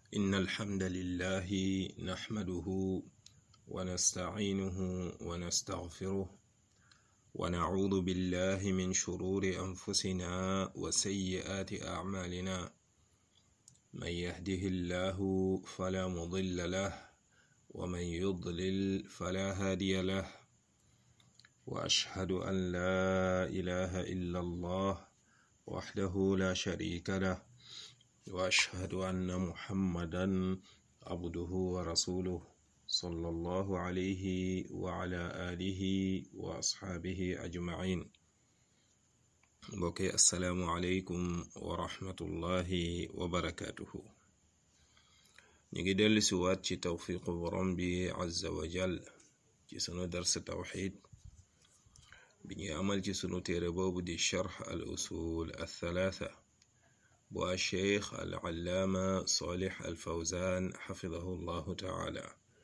إن الحمد لله نحمده ونستعينه ونستغفره ونعوذ بالله من شرور أنفسنا وسيئات أعمالنا من يهده الله فلا مضل له ومن يضلل فلا هادي له وأشهد أن لا إله إلا الله وحده لا شريك له وأشهد أن محمدا عبده ورسوله صلى الله عليه وعلى آله وأصحابه أجمعين mbokki asalaamualeykum wa rahmatullahi wa barakaatuhu ñu ngi dellu si waat ci tawfiqu borom bi azza wa jal ci sunu dars tawxid bi ñuy amal ci sunu téere boobu di charx al usul althalatha bu a cheikh al allaama salih al fawzan xafidahu llahu taala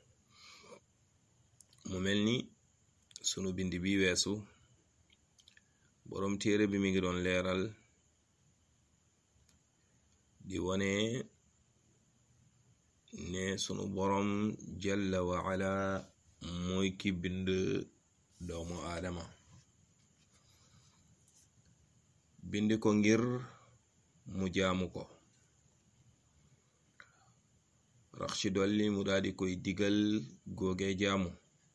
mu mel ni sunu bind bi weesu boroom téere bi mi ngi doon leeral di wone ne sunu boroom jalla wa ala mooy ki bind doomu aadama bind ko ngir mu jaamu ko rax ci dolli mu daldi koy digal góoge jaamu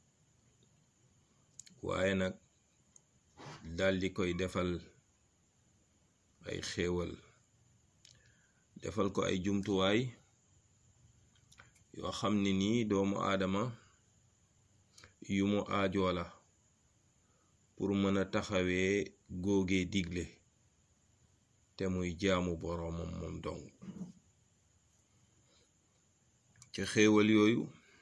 waaye nag daldi koy defal ay xéewal defal ko ay jumtuwaay yoo xam ne nii doomu aadama yu mu aajoo la pour mën a taxawee góogee digle te muy jaamu boroomam moom dong ci xéewal yooyu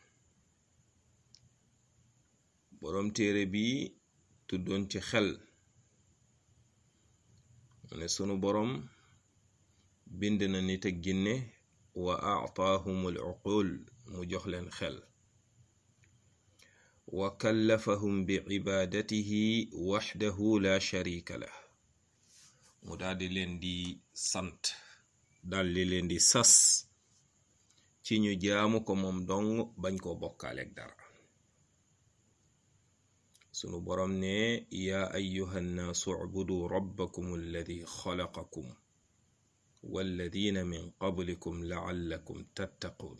boroom téere bi tuddoon ci xel ne sunu boroom bind na nit ak ginne wa aataahumul uqul mu jox leen xel wa kallafahum bi cibaadatihi waxdahu la sharika lah mu daldi leen di sant daldi leen di sas ci ñu jaamu ko moom dong bañ ko bokkaaleeg dara sunu boroom ne yaa ayuha nnaasu ubudu rabbakum alladi xalaqakum walladina min qablikum laallakum tattaquun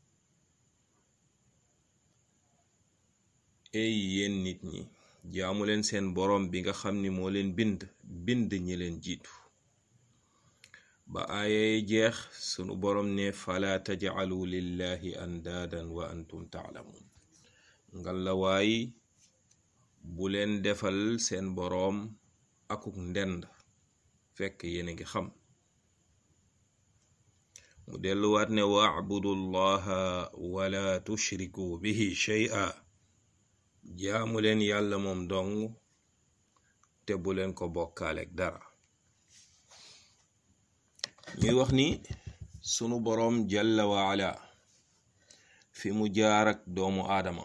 ey yéen nit ñi jaamu leen seen boroom bi nga xam ni moo leen bind bind ñi leen jiitu ba aayay jeex sunu boroom ne fala tajcalu lillahi andaadan wa antum taalamuun ngalla waay bu leen defal seen boroom akuk ndend fekk yéen a ngi xam mu delluwaat ne wacbudu llaha wala tushriku bihi shay'a jaamu leen yàlla moom dong te bu leen ko bokkaaleeg dara ñuy wax ni sunu boroom jalla wa ala fi mu jaar ak doomu aadama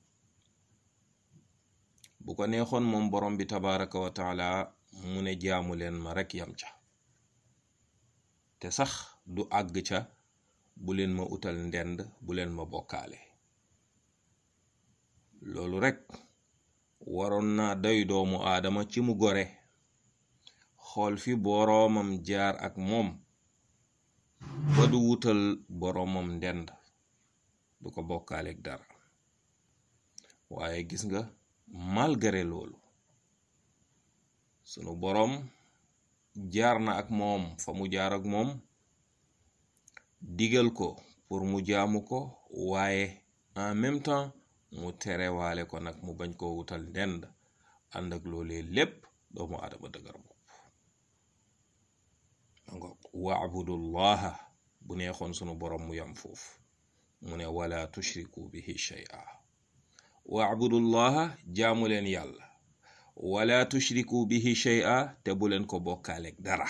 bu ko neexoon moom borom bi tabaraka wa taala mu ne jaamu leen ma rekk yam ca te sax du àgg ca bu leen ma utal ndend bu leen ma bokkaale loolu rekk waroon na doy doomu aadama ci mu gore xool fi boroomam jaar ak moom ba du wutal boroomam ndend du ko bokkaaleeg dara waaye gis nga malgré loolu sunu boroom jaar na ak moom fa mu jaar ak moom digal ko pour mu jaamu ko waaye en même temps mu terewaale ko nag mu bañ koo wutal ndend ànd ak loolee lépp doomu adama dëgër bopp nga waabudullaha bu neexoon sunu boroom mu yam foofu mu ne wala tushriku bihi shay'a waabudullaha jaamu leen yàlla wala tushriku bihi shay'a te bu leen ko bokkaaleeg dara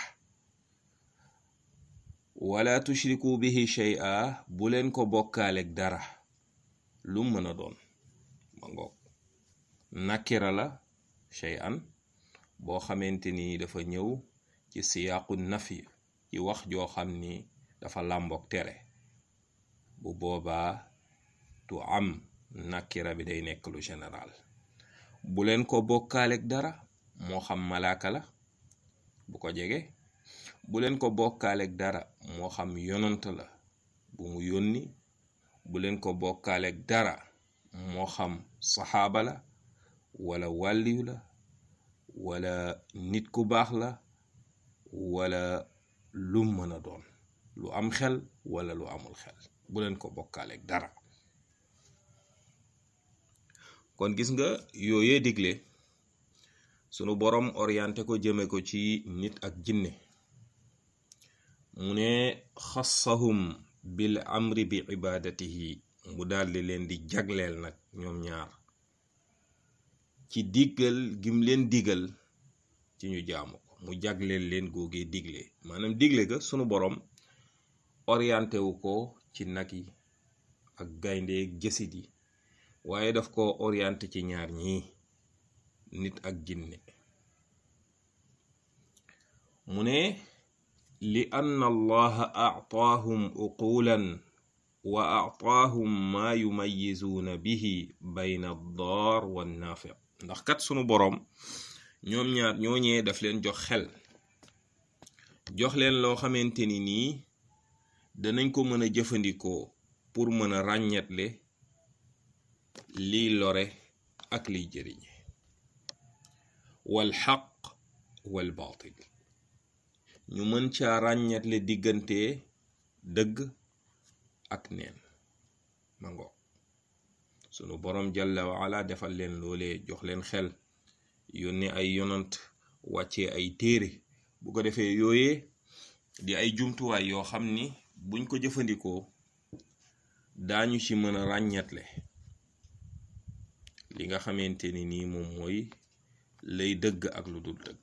wala tushriku bihi shay'a bu leen ko bokkaaleeg dara lu mën a doon ma ngoog nakira la shay'an boo xamante ni dafa ñëw ci siyaaqu nafi ci wax joo xam ni dafa làmboog tere bu boobaa tu am nakira bi day nekk lu général bu leen ko bokkaaleeg dara moo xam malaaka la bu ko jege bu leen ko bokkaaleeg dara moo xam yonant la bu mu yónni bu leen ko bokkaaleeg dara moo xam saxaaba la wala wàlliyu la wala nit ku baax la wala lu mën a doon lu am xel wala lu amul xel bu leen ko bokkaaleeg dara kon gis nga yooyee digle sunu boroom orienté ko jëme ko ci nit ak jinne mu ne xassahum bil amri bi ibadatihi mu daldi leen di jagleel nag ñoom ñaar ci diggal gim leen digal ci ñu jaamu ko mu jagleel leen googee digle maanaam digle ga sunu boroom orienté wu ko ci nag yi ak gayndeeg jësit yi waaye daf ko orienté ci ñaar ñii nit ak jinne mu ne li anna allaha aataahum uqulan wa aataahum maa yumayizuuna bihi bayna addaar wannaafi ndax kat sunu boroom ñoom ñaar ñooñee daf leen jox xel jox leen loo xamante ni nii danañ ko mën a jëfandikoo pour mën a ràññetle liy lore ak liy jëriñe wal xaq wal baatil ñu mën caa ràññetle diggante dëgg ak neen mango sunu boroom jalla waala defal leen loolee jox leen xel yónni ay yonant wàccee ay téere bu ko defee yooyee di ay jumtuwaay yoo xam ni buñ ko jëfandikoo daañu ci mën a ràññetle li nga xamante ni nii moom mooy lay dëgg ak lu dul dëgg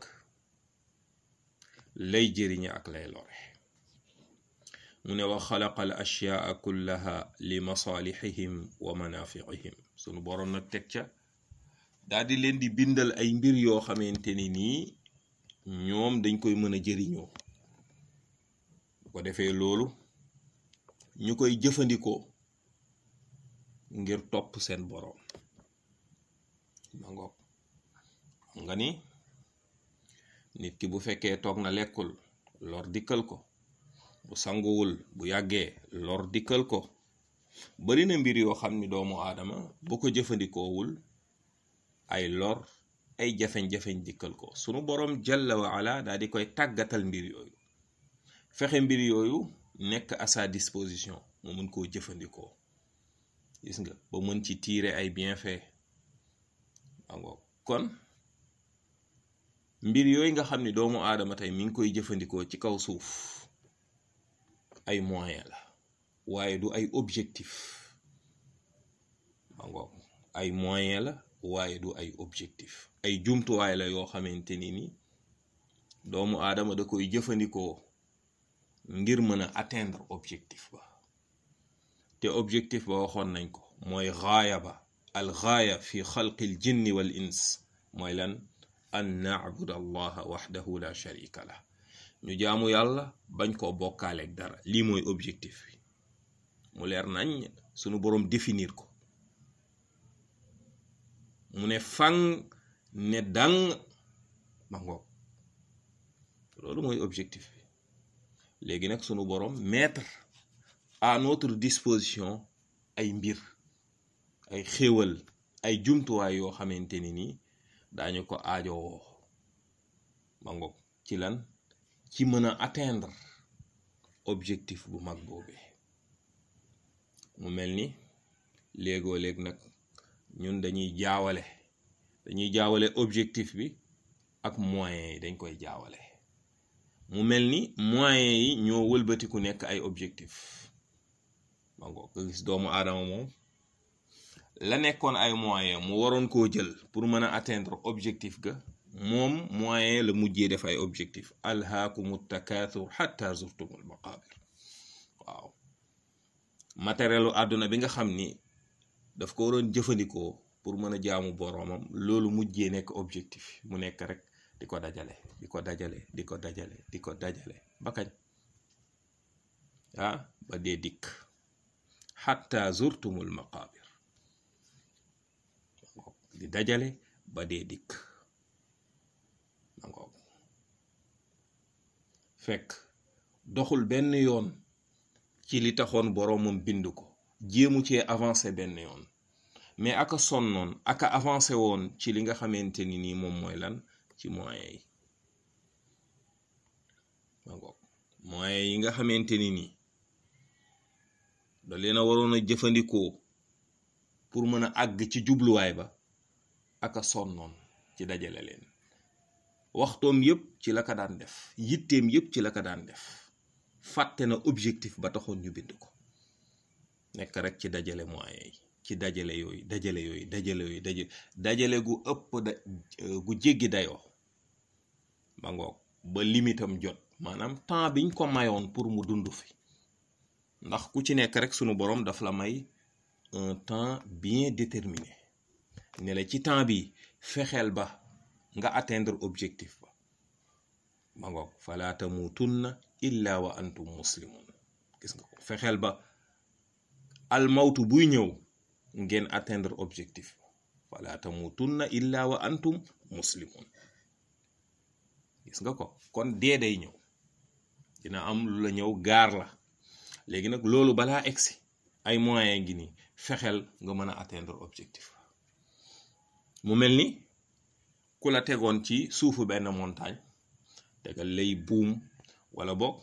lay jëriñe ak lay lore mu ne wa xalaqa al ashyaa kullaha li masalihihim wa manafiihim sunu boroom nag teg ca daal di leen di bindal ay mbir yoo xamante ni nii ñoom dañ koy mën a jëriñoo bu ko defee loolu ñu koy jëfandikoo ngir topp seen boroom ma ngoog xam nga ni nit ki bu fekkee toog na lekkul lor dikkal ko bu sanguwul bu yàggee lor dikkal ko bari na mbir yoo xam ni doomu aadama bu ko jëfandikoowul ay lor ay jafeñ-jafeñ dikkal ko sunu boroom jalla wa ala daal di koy tàggatal mbir yooyu fexe mbir yooyu nekk à sa disposition mu mën koo jëfandikoo gis nga ba mën ci tirer ay bienfait angoo kon mbir yooyu nga xam ni doomu aadama tey mi ngi koy jëfandikoo ci kaw suuf ay moyen la waaye du ay objectif angoo ay moyen la waaye du ay objectif ay jumtuwaay la yoo xamante ni ni doomu aadama da koy jëfandikoo ngir mën a atteindre objectif ba te objectif ba waxoon nañ ko mooy gaaya ba al gaaya fi xalqi l jinni wal ins mooy lan an nacbud allaha waxdahu la sharika lah ñu jaamu yàlla bañ koo bokkaaleeg dara lii mooy objectif bi mu leer nañ sunu boroom définir ko mu ne fang ne dang ma ngoog loolu mooy objectif bi léegi nag sunu boroom mettre à notre disposition ay mbir ay xéewal ay jumtuwaay yoo xamante ni nii daañu ko aajowoo ma ngoog ci lan ci mën a atteindre objectif bu mag boobee mu mel ni léegoo léeg nag ñun dañuy jaawale dañuy jaawale objectif bi ak moyens yi dañ koy jaawale mu mel ni moyens yi ñoo wëlbatiku nekk ay objectif ma ngoog nga gis doomu aadama moom la nekkoon ay moyens mu waroon koo jël pour mën a atteindre objectif ga moom moyen la mujjee def ay objectif alhaakumu takaathur xatta zurtumul maqabir waaw matérielu àdduna bi nga xam ni daf ko waroon jëfandikoo pour mën a jaamu boroomam loolu mujjee nekk objectif mu nekk rek di ko dajale di ko dajale di ko dajale di ko dajale ba kañ ah ba dee dikk xatta zurtumul maqabir di dajale ba dee dikk mangoog fekk doxul benn yoon ci li taxoon boroomam bind ko jéemu cee avancé benn yoon mais aka sonnoon aka avancé woon ci li nga xamante ni nii moom mooy lan ci moyens yi mangoog moyens yi nga xamante ni nii da leen a waroon a jëfandikoo pour mën a àgg ci jubluwaay ba aka sonnoon ci dajale leen waxtoom yépp ci la ko daan def yitteem yépp ci la ko daan def fàtte na objectif ba taxoon ñu bind ko nekk rek ci dajale moyens yi ci dajale yooyu dajale yooyu dajale yooyu dajale dajale gu ëpp da gu jéggi dayoo ba ngoog ba limitam jot maanaam temps biñ ko mayoon pour mu dund fi ndax ku ci nekk rek sunu borom daf la may un temps bien déterminé ne la ci temps bi fexeel ba nga atteindre objectif ba ba ngoog fala tamutunna illa wa antum muslimun gis nga ko fexeel ba almawtu buy ñëw ngeen atteindre objectif fala tamutunna illa wa antum muslimun gis nga ko kon dee day ñëw dina am lu la ñëw gaar la léegi nag loolu balaa egsi ay moyens ngi nii fexeel nga mën a atteindre objectif mu mel ni ku la tegoon ci suufu benn montagne tegal lay buum wala boog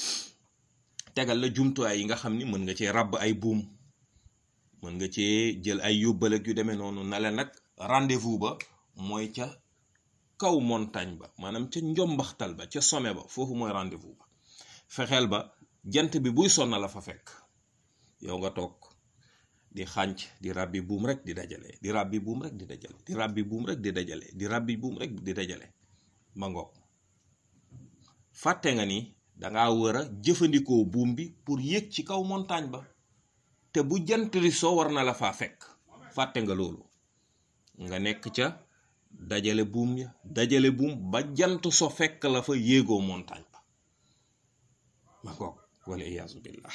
tegal la jumtuwaay yi nga xam ni mën nga cee ràbb ay buum mën nga cee jël ay yóbbal ak yu demee noonu na la nag rendez-vous ba mooy ca kaw montagne ba maanaam ca njombaxtal ba ca sommet ba foofu mooy rendez-vous ba fexeel ba jant bi buy sonna la fa fekk yow nga toog di xànc di ràbbi buum rek di dajale di ràbbi buum rek di dajale di ràbbi buum rek di dajale di ràbbi buum rek di dajale ma ngoog fàtte nga ni danga war a jëfandikoo buum bi pour yéeg ci kaw montagne ba te bu jant li soo war na la faa fekk fàtte nga loolu nga nekk ca dajale buum ya dajale buum ba jant so fekk la fa yéegoo montagne ba ma ngoog wala iyaazu billah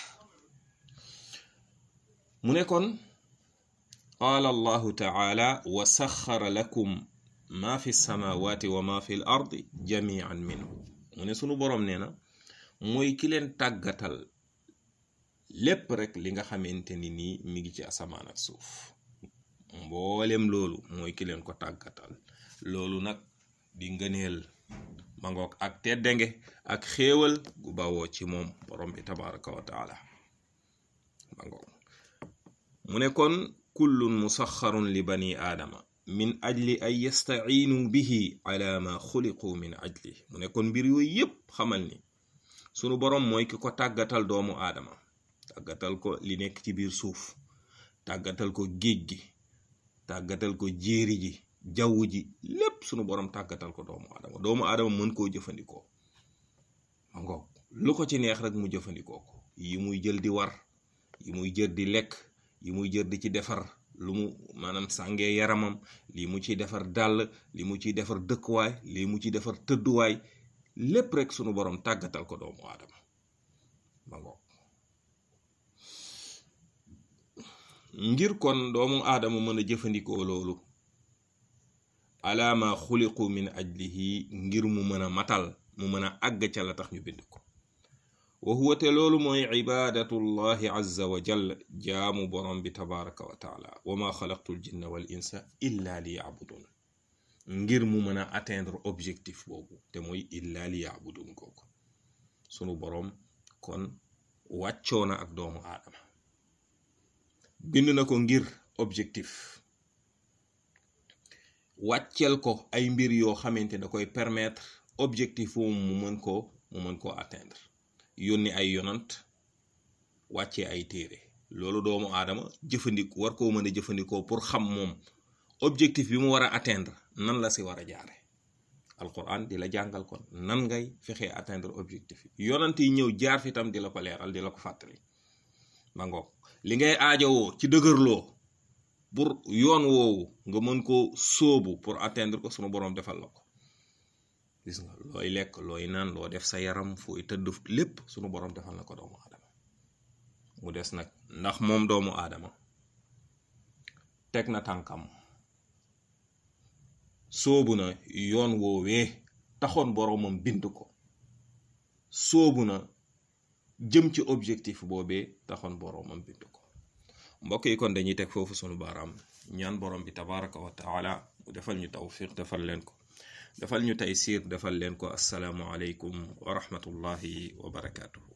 mu ne kon qaala allahu taala wa saxara lakum ma fi samawati wa ma fi l ardi jamian minhu mu ne sunu boroom nee na mooy ki leen tàggatal lépp rek li nga xamante ni nii mi ngi ci asamaan ak suuf mboolem loolu mooy ki leen ko tàggatal loolu nag di ngëneel ma ngoog ak teddange ak xéewal gu bawoo ci moom borom bi tabaraka wa taala ma ngoog mu ne kon kullun musaxarun li bani aadama min ajli an yastaciinu bihi ala ma xuliqu min ajli mu ne kon mbir yooyu yépp xamal ni sunu boroom mooy ki ko tàggatal doomu aadama tàggatal ko li nekk ci biir suuf tàggatal ko géej gi tàggatal ko jéeri ji jaww ji lépp sunu boroom tàggatal ko doomu aadama doomu aadama mën koo jëfandikoo ma ngoog lu ko ci neex rek mu jëfandikoo ko yi muy jël di war yi muy jël di lekk yi muy jër di ci defar lu mu maanaam sàngee yaramam lii mu ciy defar dàll li mu ciy defar dëkkuwaay lii mu ciy defar tëdduwaay lépp rek sunu borom tàggatal ko doomu aadama ma ngoog ngir kon doomu aadama mën a jëfandikoo loolu alaama xuliqu min ajlihi ngir mu mën a matal mu mën a àgg ca la tax ñu bind ko wa huwa te loolu mooy cibaadatullahi azza wa jal jaamu borom bi tabaraka wa taala wa ma xalaqtu l jinna wal insa illa li yaabudun ngir mu mën a atteindre objectif boobu te mooy illa li yaabudun kooku sunu borom kon wàccoo na ak doomu aadama bind na ko ngir objectif wàcceel ko ay mbir yoo xamante da koy permettre objectif boobu mu mën koo mu mën koo atteindre yónni ay yonant wàccee ay téere loolu doomu aadama jëfandiku war koo mën a jëfandikoo pour xam moom objectif bi mu war a atteindre nan la si war a jaare alquran di la jàngal kon nan ngay fexee atteindre objectif yi yonant yi ñëw jaar fi tam di la ko leeral di la ko fàttali ma ngoog li ngay aajowoo ci dëgërloo pour yoon woowu nga mën koo sóobu pour atteindre ko sunu boroom defal la ko gis nga looy lekk looy naan loo def sa yaram fooy tëdd lépp sunu borom defal na ko doomu aadama mu des nag ndax moom doomu aadama teg na tànkam soobu na yoon woowee taxoon boroomam bind ko soobu na jëm ci objectif boobee taxoon boroomam bind ko mbokk yi kon dañuy teg foofu sunu baaraam ñaan borom bi tabaraka wa taala mu defal ñu tawfiq defal leen ko defal ñu taysiir defal leen ko assalaamu aleykum wa rahmatullahi wa barakaatuhu